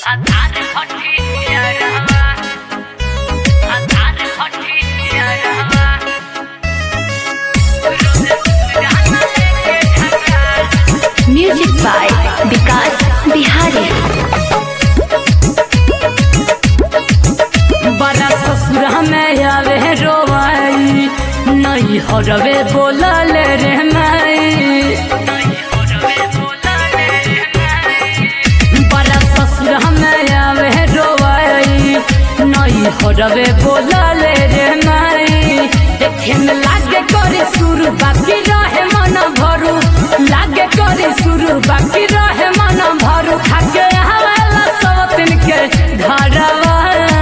music by विकास बिहारी बड़ा ससुरा में आवे रोवाई नहीं हरवे बोलल रे माई बड़ा ससुरा में आवे रोवाई नहीं हरवे बोलल रे माई देखे में लागे करे शुरू बाकी रहे मन भरू लागे करे शुरू बाकी रहे मन भरू खाके हवाला सब दिन के घरवा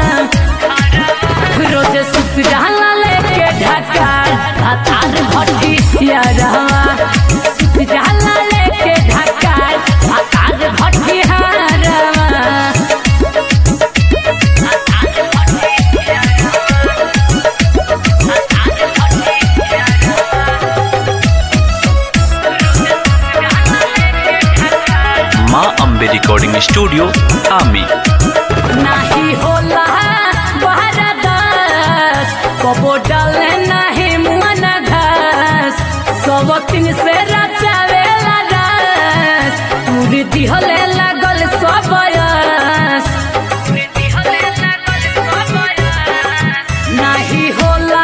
रोज सुत जाला लेके ढका भातार भट्टी यारवा सुत जाला लेके ढका भातार भट्टी हारवा माँ अम्बे रिकॉर्डिंग स्टूडियो आमी नाही होला बहरदास कबो डाले नाही मुअन घास सब तीन से रचावेला रास पूरी दिहले लागल सबयस नाही होला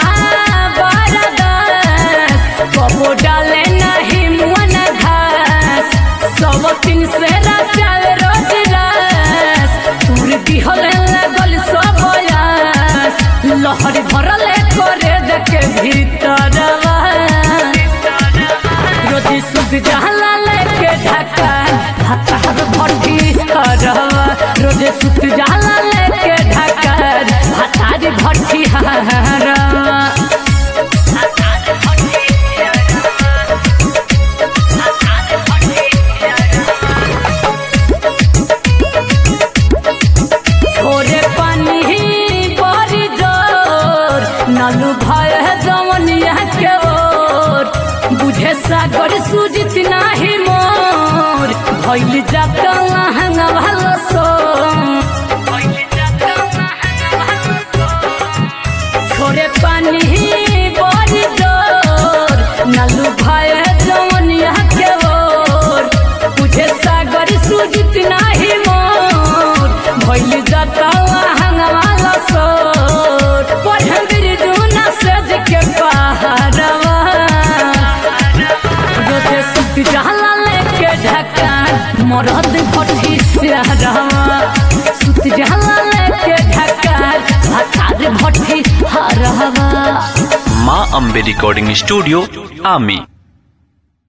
बरदास कबो डाले नाही मुअन घास सब तीन से रचावे रोज रास पूरी दिहले लागल सबयस लहरी भरले करे देखे भीतरवा रोजी सुध जहला लेके ढका हतार भट्टी करवा रोजे सुध जहला लेके ढका हतार भट्टी हरवा छोरे पानी बड़ी जोर नलू भय जवनिया के ओर बुझे सागर सुजित नाही मोर भइल जाता लहंगा भलो सो छोरे पानी बड़ी जोर नलू भय जवनिया के ओर बुझे सागर सुजित नाही मोर भइल जाता लहंगा भलो सोर पढ़े बिरजुना सज के पहाड़वा रोजे सुत जहला लेके ढका मरद भट्टी सियारवा सुत जहला लेके ढका हतार भट्टी हरवा माँ अम्बे रिकॉर्डिंग स्टूडियो आमी